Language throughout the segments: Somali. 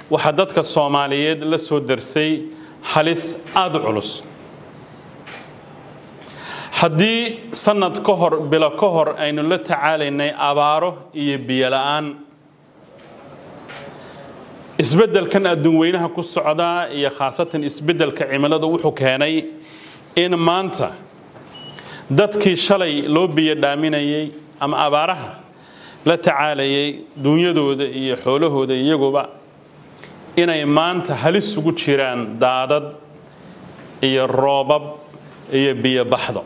waxaa dadka soomaaliyeed la soo darsay halis aada u culus haddii sanad ka hor bilo ka hor aynu la tacaalaynay abaaro iyo biyo la-aan isbeddelkan adduun weynaha ku socdaa iyo khaasatan isbeddelka cimiladu wuxuu keenay in maanta dadkii shalay loo biyo dhaaminayay ama abaaraha la tacaalayay duunyadooda iyo xoolahooda iyaguba inay maanta halis ugu jiraan daadad iyo roobab iyo biyo baxdo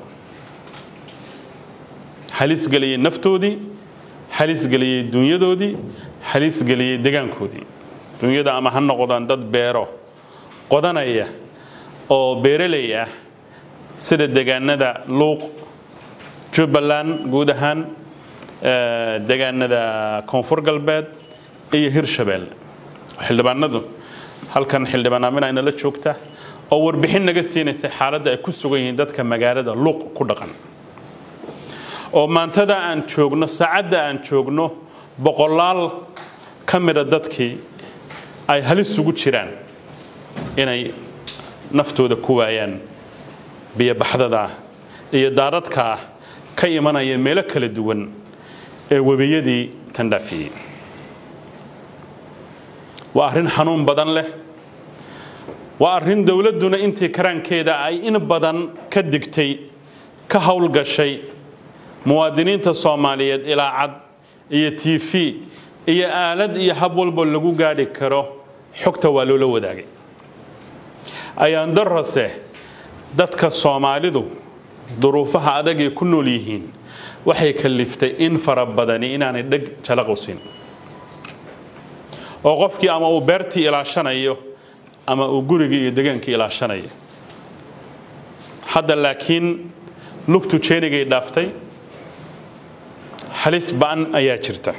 halis geliyey naftoodii halis geliyey dunyadoodii halis geliyey degaankoodii dunyada ama ha noqdaan dad beero qodanaya oo beeraley ah sida degaanada luuq jubbaland guud ahaan degaanada koonfur galbeed iyo hirshabeelle xildhibaanadu halkan xildhibaan aamin ayna la joogta oo warbixin naga siinaysa xaaladda ay ku sugan yihiin dadka magaalada luuq ku dhaqan oo maantada aan joogno saacadda aan joogno boqolaal ka mida dadkii ay halis ugu jiraan inay naftooda ku waayaan biyobaxdada iyo daadadka ah ka imanaya meelo kala duwan ee webiyadii tandhaafiyey waa arrin xanuun badan leh waa arrin dowladduna intii karaankeeda ay in badan ka digtay ka howlgashay muwaadiniinta soomaaliyeed ilaa cad iyo t v iyo aalad iyo hab walba lagu gaadhi karo xogta waa loola wadaagay ayaan darose dadka soomaalidu duruufaha adagay ku nool yihiin waxay kaliftay in fara badani inaanay dheg jalaqosin oo qofkii ama uu beertii ilaashanayo ama uu gurigii iyo degaankii ilaashanayo hadda laakiin lugtu jeenigay dhaaftay halis ba'an ayaa jirta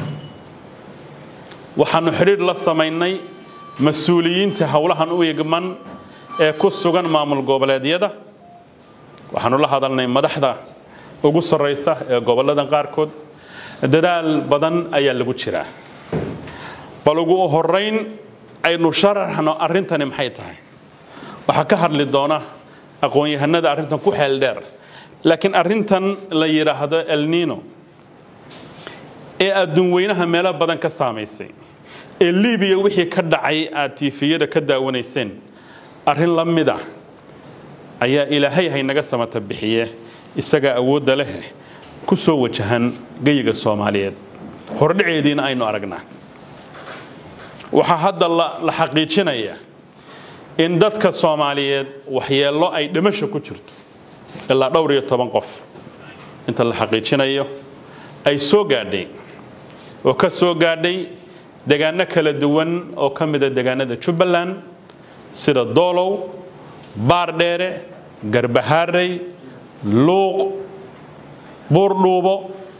waxaannu xidhiir la samaynay mas-uuliyiinta howlahan u igman ee ku sugan maamul goboleedyada waxaannu la hadalnay madaxda ugu sarraysa ee gobolladan qaarkood dadaal badan ayaa lagu jiraa bal ugu horayn aynu sharaxno arrintani maxay tahay waxaa ka hadli doona aqoon-yahanada arrintan ku xeel dheer laakiin arrintan la yidhaahdo elnino ee adduun weynaha meelo badan ka saamaysay ee libiya wixii ka dhacay aad tiifiyada ka daawanayseen arrin la mid ah ayaa ilaahay haynaga samata bixiye isagaa awoodda leh ku soo wajahan geyiga soomaaliyeed hordhaceediina aynu aragnaa waxaa hadda la xaqiijinaya in dadka soomaaliyeed waxyeello ay dhimasho ku jirto ilaa dhowr iyo toban qof inta la xaqiijinayo ay soo gaadhay oo ka soo gaadhay degaano kala duwan oo ka mida degaanada jubbaland sida doolow baardheere garbahaarey luuq buurdhuubo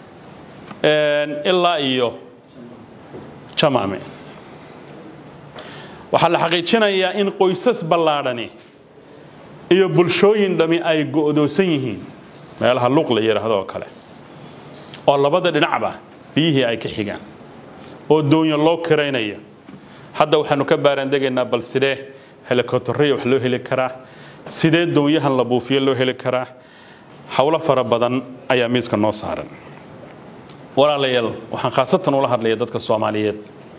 ilaa iyo jamaame waxaa la xaqiijinayaa in qoysas ballaadhani iyo bulshooyin dhami ay go'doosan yihiin meelaha luuq la yidhaahdo oo kale oo labada dhinacba biyihii ay ka xigaan oo doonyo loo kiraynaya hadda waxaanu ka baaraandegaynaa bal sidee helikobtaraya wax loo heli karaa sidee doonyahan la buufiyo loo heli karaa howlo fara badan ayaa miiska noo saaran walaalayaal waxaan khaasatan ula hadlaya dadka soomaaliyeed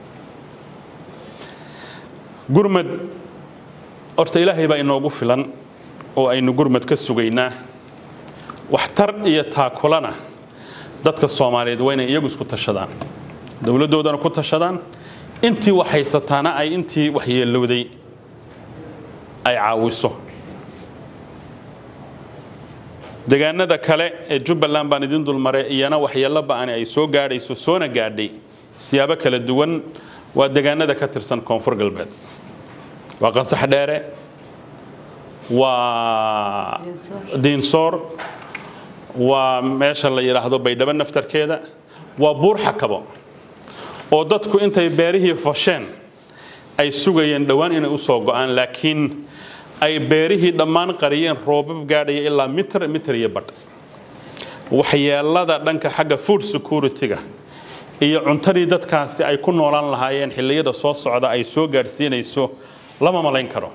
gurmad horta ilaahay baa inoogu filan oo aynu gurmad ka sugaynaa waxtar iyo taakulana dadka soomaaliyeed waa inay iyagu isku tashadaan dowladdoodana ku tashadaan intii wax haysataana ay intii waxyeelowday ay caawiso degaanada kale ee jubbaland baan idin dulmaray iyana waxyeello ba'ani ay soo gaadhayso soona gaadhay siyaabo kala duwan waa degaanada ka tirsan koonfur galbeed waa qansax dheere waa diinsoor waa meesha la yidhaahdo baydhabo naftarkeeda waa buur xakabo oo dadku intay beerihii fasheen ay sugayeen dhowaan inay u soo go'aan laakiin ay beerihii dhammaan qariyeen roobab gaadhaya ilaa mitir mitir iyo badh waxyeelada dhanka xagga food security-ga iyo cuntadii dadkaasi ay ku noolaan lahaayeen xilliyada soo socda ay soo gaadhsiinayso lama malayn karo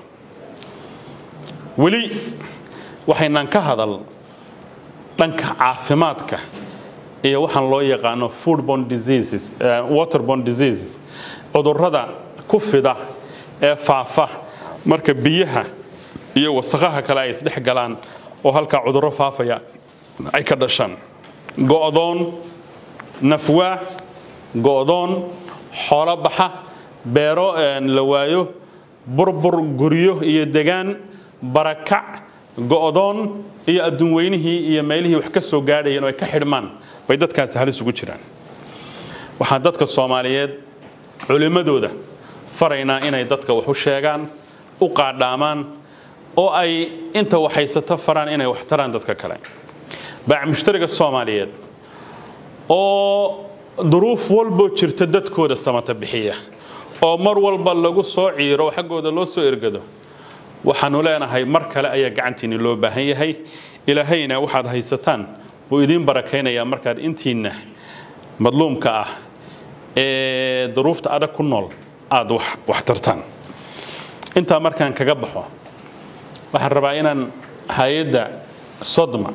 weli waxaynaan ka hadal dhanka caafimaadka iyo waxaan loo yaqaano foodborne diseases waterborne diseases cudurrada ku fida ee faafa marka biyaha iyo wasakhaha kale ay isdhex galaan oo halkaa cudurro faafaya ay ka dhashaan go'doon nafwaa go'doon xoolo baxa beero la waayo burbur guryo iyo degaan barakac go'doon iyo adduun weynihii iyo meelihii wax ka soo gaadhayeen oo ay ka xidhmaan bay dadkaasi halis ugu jiraan waxaan dadka soomaaliyeed culimmadooda faraynaa inay dadka wax u sheegaan u qaadhaamaan oo ay inta waxhaysato faraan inay wax taraan dadka kale baac mushtariga soomaaliyeed oo duruuf walboo jirta dadkooda samata bixiya oo mar walba lagu soo ciiro xaggooda loo soo ergado waxaanu leenahay mar kale ayaa gacantiinni loo baahan yahay ilaahayna waxaad haysataan buu idiin barakaynayaa markaad intiinna madluumka ah ee duruufta adag ku nool aad wax tartaan intaa markaan kaga baxo waxaan rabaa inaan hay-adda sodma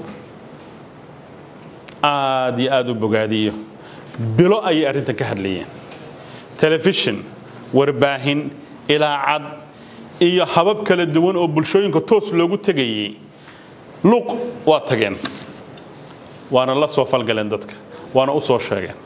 aad iyo aad u bogaadiyo bilo ayay arrintan ka hadlayeen telefishin warbaahin ilaacad iyo habab kala duwan oo bulshooyinka toos loogu tegayey luuq waa tageen waana la soo falgaleen dadka waana u soo sheegeen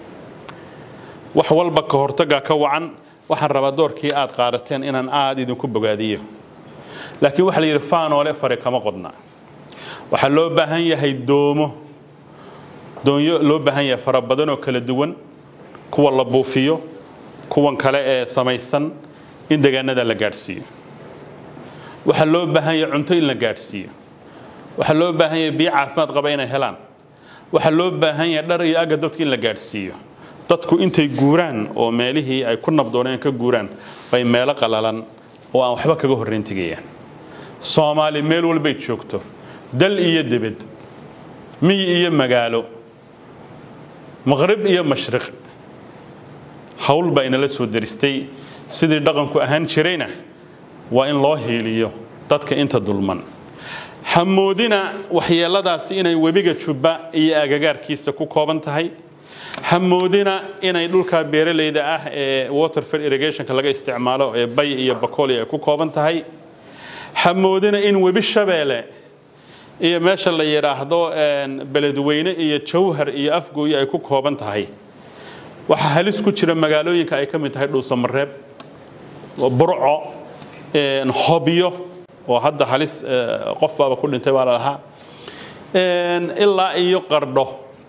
wax walba ka hortagaa ka wacan waxaan rabaa doorkii aad qaadateen inaan aad idinku bogaadiyo laakiin waxaa la yidhi faanoole fare kama qodna waxaa loo baahan yahay doomo doonyo loo baahan yahay fara badanoo kala duwan kuwa la buufiyo kuwan kale ee samaysan in deegaanada la gaadhsiiyo waxaa loo baahan yahay cunto in la gaadhsiiyo waxaa loo baahan yahay biyo caafimaad qaba inay helaan waxaa loo baahan yahay dhar iyo aga dadka in la gaadhsiiyo dadku intay guuraan oo meelihii ay ku nabdooneen ka guuraan bay meelo qalalan oo aan waxba kaga horrayn tegayaan soomaali meel walbay joogto dal iyo debed miyi iyo magaalo maqrib iyo mashriq hawl baa inala soo deristay sidii dhaqanku ahaan jirayna waa in loo hiiliyo dadka inta dulman hamoodina waxyeeladaasi inay webiga jubba iyo agagaarkiisa ku kooban tahay hamoodina inay dhulka beeralayda ah ee waterfed irrigationka laga isticmaalo ee bay iyo bakoli ay ku kooban tahay hamoodina in webi shabeele iyo meesha la yidhaahdo beledweyne iyo jawhar iyo afgooye ay ku kooban tahay waxaa halis ku jira magaalooyinka ay ka mid tahay dhuusamareeb burco hobyo oo hadda halis qof baaba ku dhintay baa la lahaa ilaa iyo qardho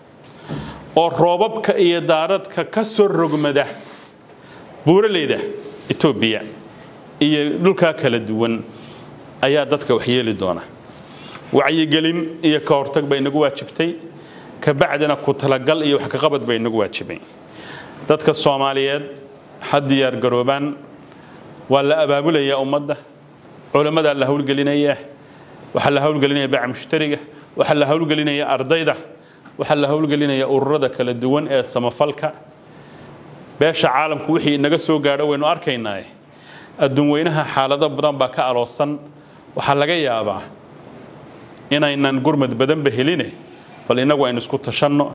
oo roobabka iyo daaradka ka soo rogmada buuraleyda etoobiya iyo dhulkaa kala duwan ayaa dadka waxyeeli doona wacyigelin iyo ka hortag bay inagu waajibtay kabacdina ku talagal iyo wax kaqabad bay inagu waajibay dadka soomaaliyeed ha diyaar garoobaan waa la abaabulayaa ummadda culammadaa la hawlgelinaya waxaa la hawlgelinaya baaca mushtariga waxaa la hawlgelinaya ardayda waxaa la hawlgelinaya ururada kala duwan ee samafalka beesha caalamku wixii inaga soo gaadho waynu arkaynaa adduun weynaha xaalado badan baa ka aloosan waxaa laga yaabaa inaynan gurmad badanba heline bal innagu aynu isku tashanno